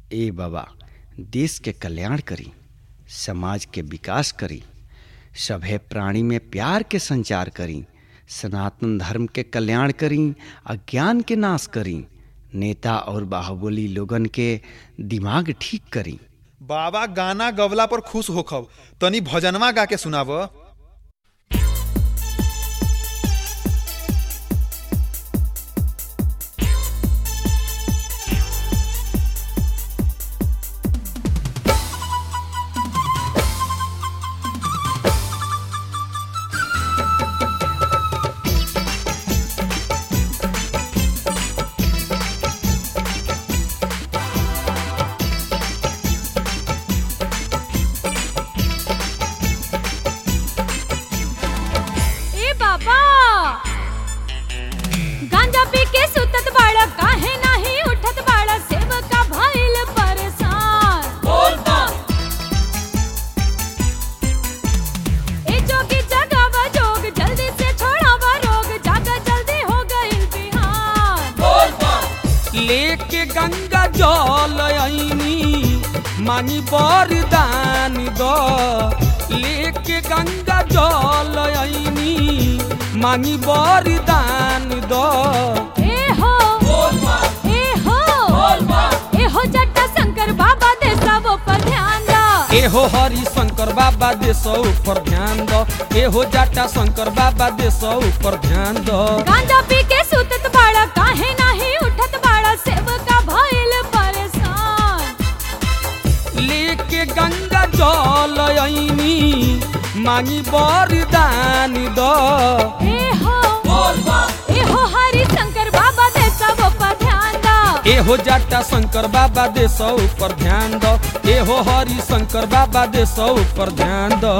ए बाबा देश के कल्याण करी समाज के विकास करी सभे प्राणी में प्यार के संचार करी सनातन धर्म के कल्याण करी अज्ञान के नाश करी नेता और बाहुबली लोगन के दिमाग ठीक करी बाबा गाना गवला पर खुश होखब तनी भजनवा गा के सुनाव ए बाबा गांजा पी के सुतत बाड़ा काहे नाही उठत बाड़ा सेवका भइल परेशान ए जोगी जगावा जोग जल्दी से छोड़ावा रोग जागा जल्दी हो गइल बिहान लेके गंगा जल आईनी मानी बरदान दो लेके गंगा जल आईनी मानी बरदान दो ए हो ए हो ए हो जट्टा शंकर बाबा दे सब पर ध्यान दा एहो हरि शंकर बाबा दे सौ ऊपर ध्यान दो एहो जाटा शंकर बाबा दे सौ ऊपर ध्यान दो गांजा पी के सुतत बाड़ा काहे नाही उठत बाड़ा सेवका भइल परेशान लेके गंगा जल आईनी मानी बरदान दो ए हो ए हो हरि शंकर बाबा दे सब पर ध्यान दा एहो जाटा शंकर बाबा दे सौ ऊपर ध्यान दो एहो हरि शंकर बाबा दे सौ ऊपर ध्यान दो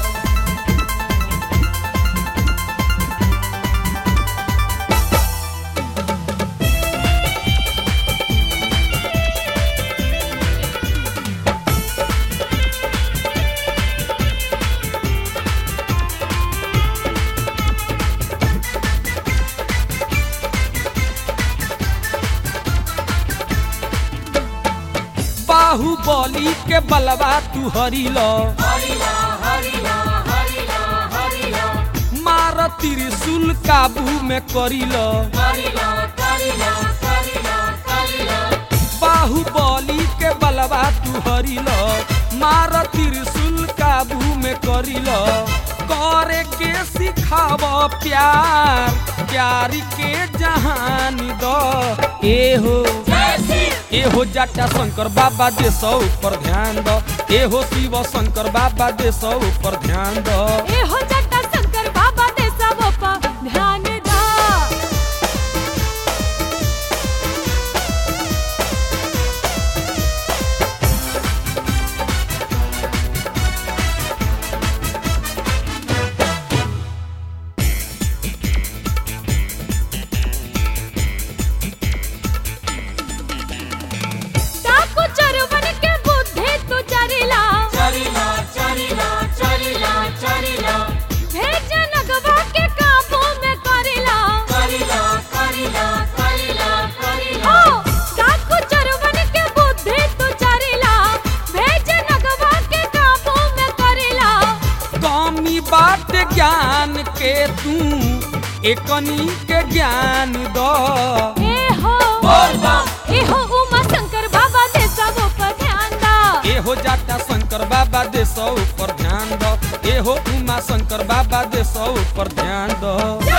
बाहुबली के बलवा तू हरिलो मार त्रिशूल काबू में करिलो बाहुबली के बलवा तू हरिलो मार त्रिशूल काबू में करिलो करे के सिखाव प्यार प्यार के जहान दो एहो एहो जाटा शंकर बाबा दे सौ ऊपर ध्यान दो एहो शिव शंकर बाबा दे सौ ऊपर ध्यान दो ए हो जट्टा शंकर बाबा दे सब पर ध्यान दा डाकू चरवन के बुद्धि तू चरिला भेज नगवा के काबू में करिला ओ डाकू चरवन के बुद्धि तू चरिला भेज नगवा के काबू में करिला कमी बात ज्ञान के तू एकनी के ज्ञान दो ए हो ए हो उमा शंकर बाबा दे सब पर ध्यान दा एहो जाटा शंकर बाबा दे सौ ऊपर ध्यान दो एहो उमा शंकर बाबा दे सौ ऊपर ध्यान दो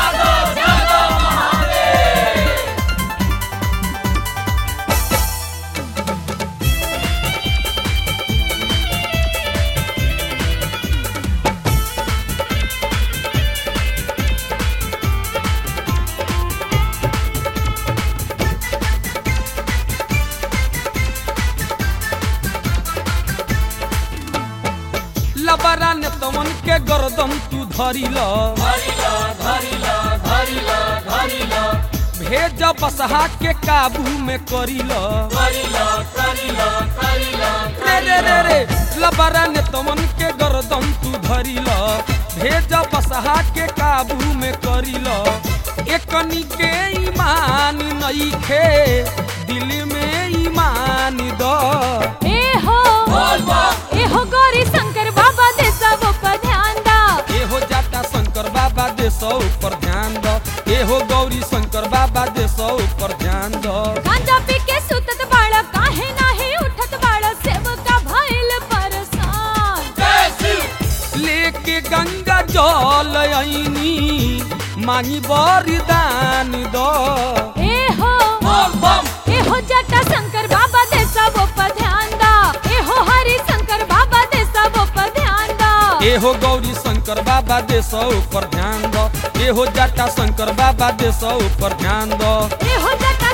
लबरा ने तमन के गरदम तू धरिल भेज बसहा के काबू में करिल रे रे रे रे लबरा ने तमन के गरदम तू धरिल भेज बसहा के काबू में करिल एकनी के ईमान नईखे दिल में ईमान द देसो पर ध्यान दो एहो गौरी शंकर बाबा देसो पर ध्यान दो गांजा पी के सुतत बाड़ा काहे नाही उठत बाड़ा सेवका भइल परेशान लेके गंगा जल आईनी मांगी बरिदान दो ए हो ए हो जटा शंकर बाबा दे सब पर ध्यान दा ए हो हरि शंकर बाबा दे सब पर ध्यान दा एहो गौरी शंकर बाबा देसो पर ध्यान दो एहो जटा शंकर बाबा देसो पर ध्यान दो ए हो जटा